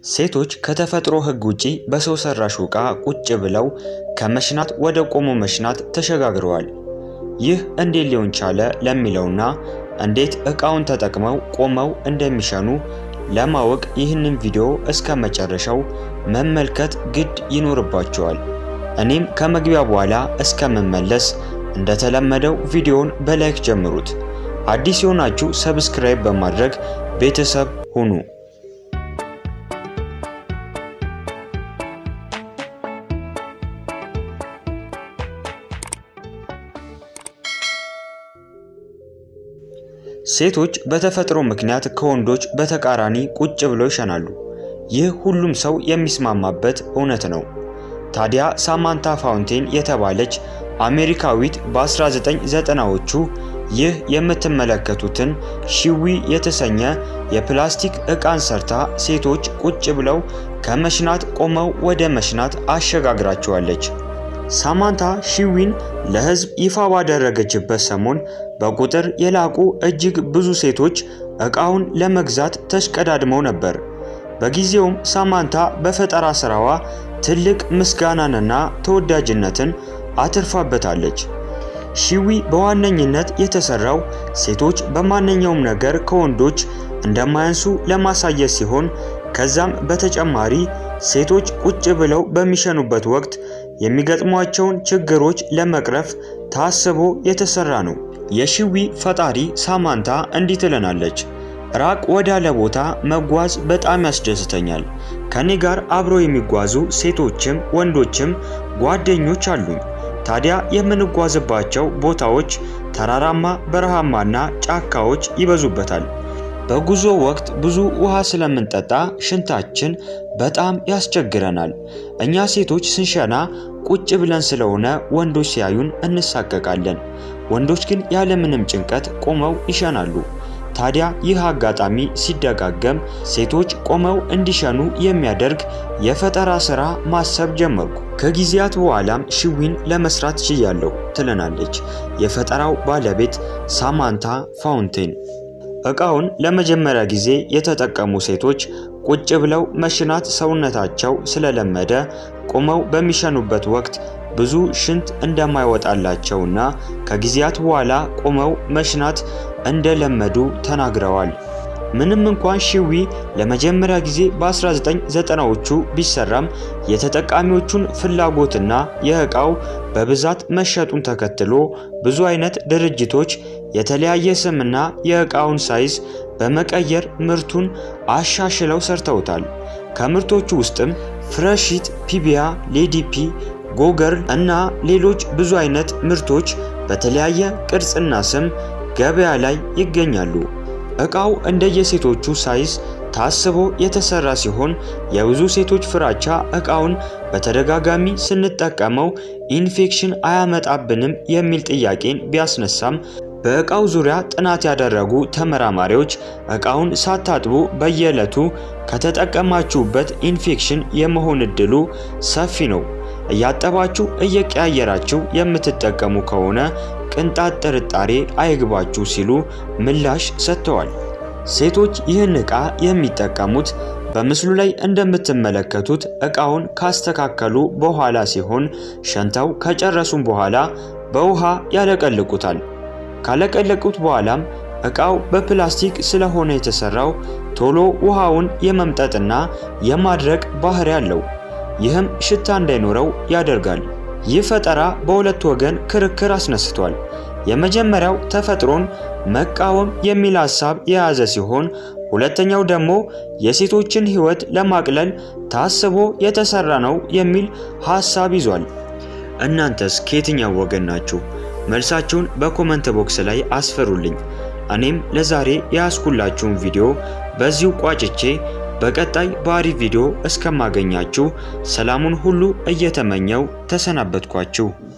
ሴቶች ከተፈጥሮ ሕግ ውጪ በሰው ሰራሽ ዕቃ ቁጭ ብለው ከመሽናት ወደ ቆሞ መሽናት ተሸጋግረዋል። ይህ እንዴት ሊሆን ቻለ ለሚለውና እንዴት ዕቃውን ተጠቅመው ቆመው እንደሚሸኑ ለማወቅ ይህንን ቪዲዮ እስከ መጨረሻው መመልከት ግድ ይኖርባቸዋል። እኔም ከመግቢያ በኋላ እስከምመለስ እንደተለመደው ቪዲዮውን በላይክ ጀምሩት። አዲስ የሆናችሁ ሰብስክራይብ በማድረግ ቤተሰብ ሁኑ። ሴቶች በተፈጥሮ ምክንያት ከወንዶች በተቃራኒ ቁጭ ብለው ይሸናሉ። ይህ ሁሉም ሰው የሚስማማበት እውነት ነው። ታዲያ ሳማንታ ፋውንቴን የተባለች አሜሪካዊት በ1990ዎቹ ይህ የምትመለከቱትን ሺዊ የተሰኘ የፕላስቲክ ዕቃን ሰርታ ሴቶች ቁጭ ብለው ከመሽናት ቆመው ወደ መሽናት አሸጋግራቸዋለች። ሳማንታ ሺዊን ለሕዝብ ይፋ ባደረገችበት ሰሞን በቁጥር የላቁ እጅግ ብዙ ሴቶች ዕቃውን ለመግዛት ተሽቀዳድመው ነበር። በጊዜውም ሳማንታ በፈጠራ ስራዋ ትልቅ ምስጋናንና ተወዳጅነትን አትርፋበታለች። ሺዊ በዋነኝነት የተሰራው ሴቶች በማንኛውም ነገር ከወንዶች እንደማያንሱ ለማሳየት ሲሆን ከዛም በተጨማሪ ሴቶች ቁጭ ብለው በሚሸኑበት ወቅት የሚገጥሟቸውን ችግሮች ለመቅረፍ ታስቦ የተሰራ ነው። የሺዊ ፈጣሪ ሳማንታ እንዲህ ትለናለች። ራቅ ወዳለ ቦታ መጓዝ በጣም ያስደስተኛል። ከኔ ጋር አብረው የሚጓዙ ሴቶችም ወንዶችም ጓደኞች አሉኝ። ታዲያ የምንጓዝባቸው ቦታዎች ተራራማ፣ በረሃማና ጫካዎች ይበዙበታል። በጉዞ ወቅት ብዙ ውሃ ስለምንጠጣ ሽንታችን በጣም ያስቸግረናል። እኛ ሴቶች ስንሸና ቁጭ ብለን ስለሆነ ወንዶች ሲያዩን እንሳቀቃለን። ወንዶች ግን ያለምንም ጭንቀት ቆመው ይሸናሉ። ታዲያ ይህ አጋጣሚ ሲደጋገም ሴቶች ቆመው እንዲሸኑ የሚያደርግ የፈጠራ ስራ ማሰብ ጀመርኩ። ከጊዜያት በኋላም ሺዊን ለመስራት ችያለሁ ትለናለች የፈጠራው ባለቤት ሳማንታ ፋውንቴን። ዕቃውን ለመጀመሪያ ጊዜ የተጠቀሙ ሴቶች ቁጭ ብለው መሽናት ሰውነታቸው ስለለመደ ቆመው በሚሸኑበት ወቅት ብዙ ሽንት እንደማይወጣላቸውና ከጊዜያት በኋላ ቆመው መሽናት እንደለመዱ ተናግረዋል። ምንም እንኳን ሺዊ ለመጀመሪያ ጊዜ በ1990ዎቹ ቢሰራም የተጠቃሚዎቹን ፍላጎትና የዕቃው በብዛት መሸጡን ተከትሎ ብዙ አይነት ድርጅቶች የተለያየ ስምና የዕቃውን ሳይዝ በመቀየር ምርቱን አሻሽለው ሰርተውታል። ከምርቶቹ ውስጥም ፍረሺት፣ ፒቢያ፣ ሌዲፒ፣ ጎገርል እና ሌሎች ብዙ አይነት ምርቶች በተለያየ ቅርጽና ስም ገበያ ላይ ይገኛሉ። ዕቃው እንደየሴቶቹ ሳይዝ ታስቦ የተሰራ ሲሆን የብዙ ሴቶች ፍራቻ ዕቃውን በተደጋጋሚ ስንጠቀመው ኢንፌክሽን አያመጣብንም የሚል ጥያቄን ቢያስነሳም በዕቃው ዙሪያ ጥናት ያደረጉ ተመራማሪዎች ዕቃውን ሳታጥቡ በየዕለቱ ከተጠቀማችሁበት ኢንፌክሽን የመሆን ዕድሉ ሰፊ ነው። እያጠባችሁ እየቀያየራችሁ የምትጠቀሙ ከሆነ ቅንጣት ጥርጣሬ አይግባችሁ ሲሉ ምላሽ ሰጥተዋል። ሴቶች ይህን ዕቃ የሚጠቀሙት በምስሉ ላይ እንደምትመለከቱት ዕቃውን ካስተካከሉ በኋላ ሲሆን ሸንተው ከጨረሱም በኋላ በውሃ ያለቀልቁታል። ካለቀለቁት በኋላም ዕቃው በፕላስቲክ ስለሆነ የተሰራው ቶሎ ውሃውን የመምጠጥና የማድረቅ ባህሪ አለው። ይህም ሽታ እንዳይኖረው ያደርጋል። ይህ ፈጠራ በሁለት ወገን ክርክር አስነስቷል። የመጀመሪያው ተፈጥሮን መቃወም የሚል ሐሳብ የያዘ ሲሆን ሁለተኛው ደግሞ የሴቶችን ሕይወት ለማቅለል ታስቦ የተሰራ ነው የሚል ሐሳብ ይዟል። እናንተስ ከየትኛው ወገን ናችሁ? መልሳችሁን በኮመንት ቦክስ ላይ አስፈሩልኝ። እኔም ለዛሬ የያዝኩላችሁን ቪዲዮ በዚሁ ቋጭቼ በቀጣይ በአሪፍ ቪዲዮ እስከማገኛችሁ ሰላሙን ሁሉ እየተመኘው ተሰናበትኳችሁ።